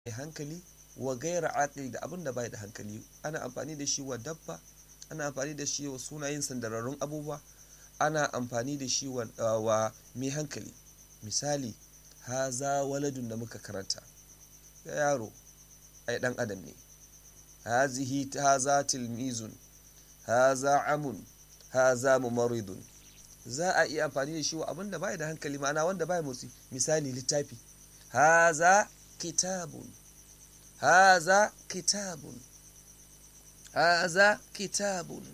hankali wa gaira aqil da abin da bai da hankali ana amfani da shi wa dabba ana amfani da shi wa sunayen sandararrun abubuwa ana amfani da shi wa, wa mai hankali misali haza waladun da muka karanta ya yaro ai dan adam ne hazihi haza tilmizun haza amun haza mumaridun za a iya amfani da shi wa abin da bai da hankali ma'ana wanda bai motsi misali littafi haza kitabun haza kitabun haza kitabun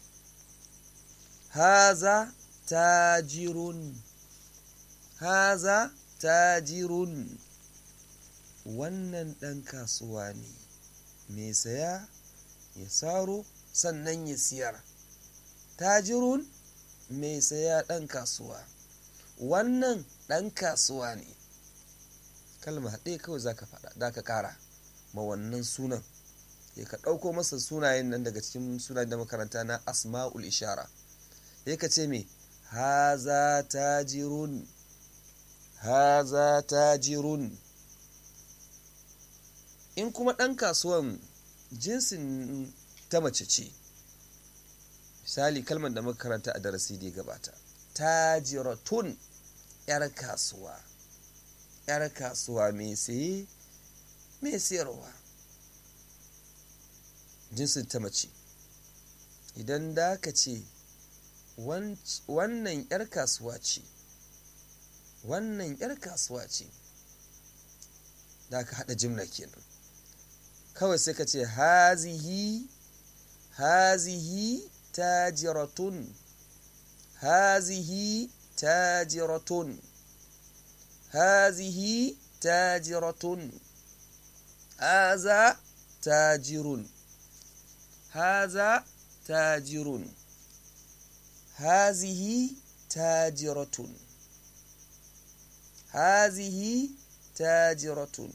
haza tajirun haza tajirun wannan ɗan kasuwa ne mai saya ya saro sannan ya siyar tajirun mai saya ɗan kasuwa wannan ɗan kasuwa ne kalma ɗaya kawai za ka faɗa da ka ƙara ma wannan sunan ya ka ɗauko masa sunayen nan daga cikin sunayen da makaranta na asma'ul ishara ya ka ce me haza tajirun haza tajirun in kuma ɗan kasuwan jinsin ta mace ce misali kalmar da makaranta a darasi da ya gabata tajiratun 'yar kasuwa 'yar kasuwa mai saye mai sayarwa jinsin ta mace idan da ka ce wannan 'yar kasuwa ce wannan 'yar kasuwa ce da ka haɗa jimla kenan kawai sai ka ce hazihi hazihi tajiratun hazihi tajiratun hazihi tajiratun haza tajirun haza tajirun hazihi tajiratun hazihi tajiratun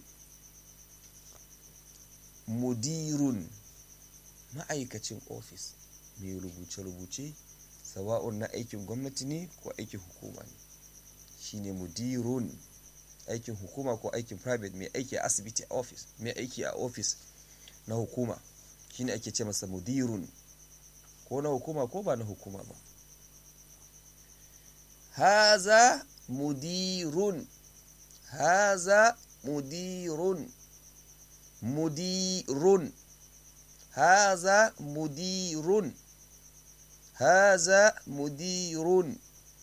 mudirun ma'aikacin ofis mai rubuce-rubuce sawa'un na aikin gwamnati ne ko aikin hukuma ne shine mudirun aikin hukuma ko aikin private mai aiki a asibiti a ofis mai aiki a ofis na hukuma shine ake ce masa mudirun ko na hukuma ko ba na hukuma ba haza mudirun haza mudirun mudirun haza mudirun haza mudirun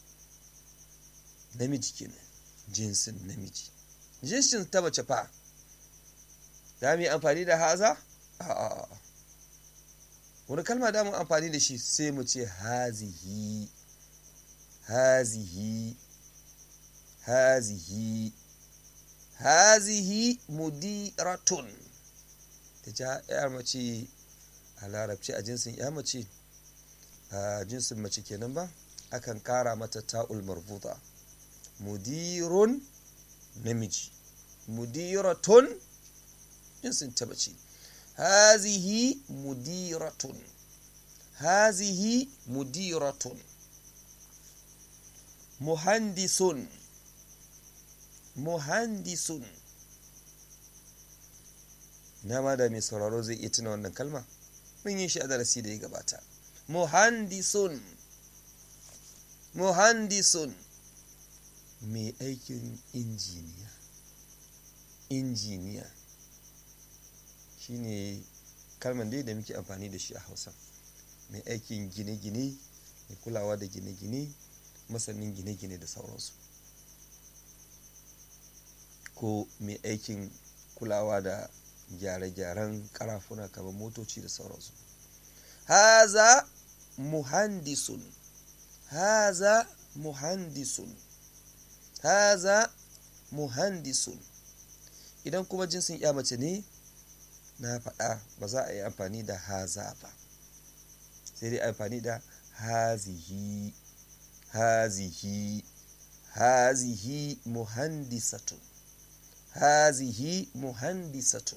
namiji kenan jinsin namiji jinsin ta mace fa za mu yi amfani da haza a'a wani kalma da mu amfani da shi sai mu ce hazihi hazihi hazihi hazihi mudiratun ta ja yar mace a larabci a jinsin ya mace a jinsin mace kenan ba akan kara mata ta'ul marbuta mudirun namiji mudiratun jinsin ta mace hazihi mudiratun hazihi mudiratun muhandisun muhandisun na ma da mai sauraro zai iya tuna wannan kalma mun yi shi a darasi da ya gabata muhandisun muhandisun mai aikin injiniya injiniya shine kalman dai da muke amfani da shi a hausa mai aikin gine-gine mai kulawa da gine-gine masanin gine-gine da sauransu ko mai aikin kulawa da gyare-gyaren karafuna kamar motoci da sauransu haza muhandisun haza muhandisun haza muhandisun idan kuma jinsin ya mace ne na faɗa ba za a yi amfani da haza ba sai dai amfani da hazihi hazihi hazihi muhandisatun hazihi muhandisatun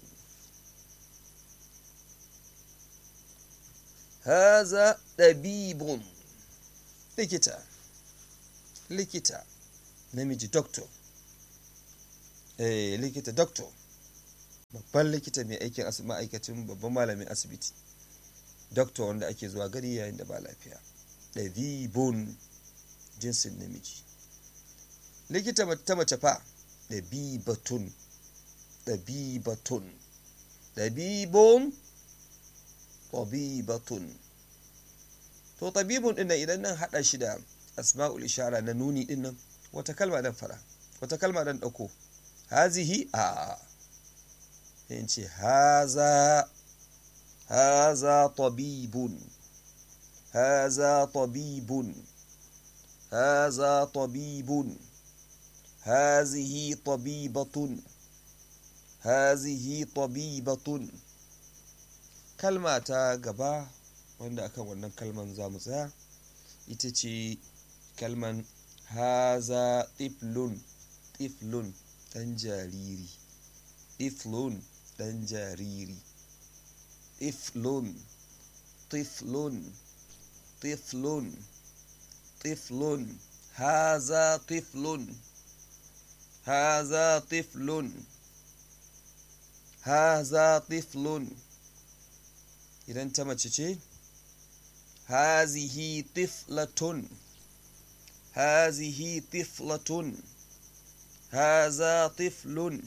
haza ɗabibun likita likita namiji doctor eh likita doctor babban likita mai aikin ma'aikacin babban malamin asibiti doctor wanda ake zuwa gari yayin da ba lafiya ɗabibun jinsin namiji likita ta mace fa ɗabibatun ɗabibatun ɗabibun ɗabibatun to ɗabibun ɗin idan nan haɗa shi da asma'ul ishara na nuni ɗin nan wata kalma dan fara wata kalma dan ɗauko hazihi a yin ce haza haza tabibun haza tabibun haza tabibun hazihi tabibatun hazihi tabibatun kalma ta gaba wanda akan wannan kalman za mu tsaya ita ce kalman haza tiflun tiflun ɗan jariri tiflun ɗan jariri tiflun tiflun tiflun tiflun haza tiflun haza tiflun haza tiflun idan ta mace ce hazihi tiflatun hazihi tiflatun haza tiflun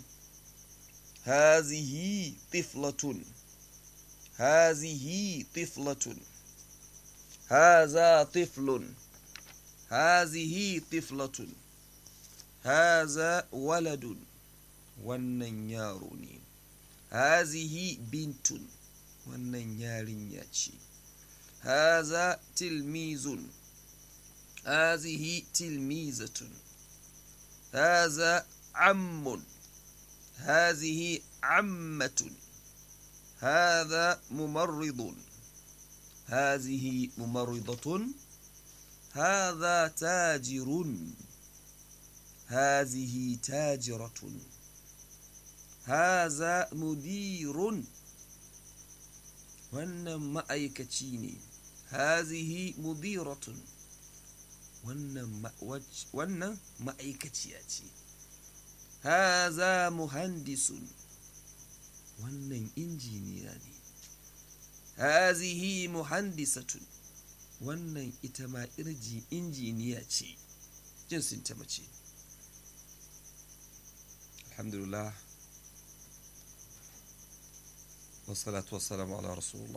hazihi tiflatun hazihi tiflatun haza tiflun hazihi tiflatun haza waladun wannan yaro ne hazihi bintun wannan yarinya ce haza tilmizun hazihi tilmizatun haza ammun hazihi ammatun هذا ممرض هذه ممرضة هذا تاجر هذه تاجرة هذا مدير wannan ma'aikaci ne hazihi mudiratun wannan ma'aikaciya ce haza muhandisun wannan injiniya ne hazihi muhandisatun wannan ita ma irji injiniya ce jinsin ta mace alhamdulillah wasalatu wassalamu ala rasulullah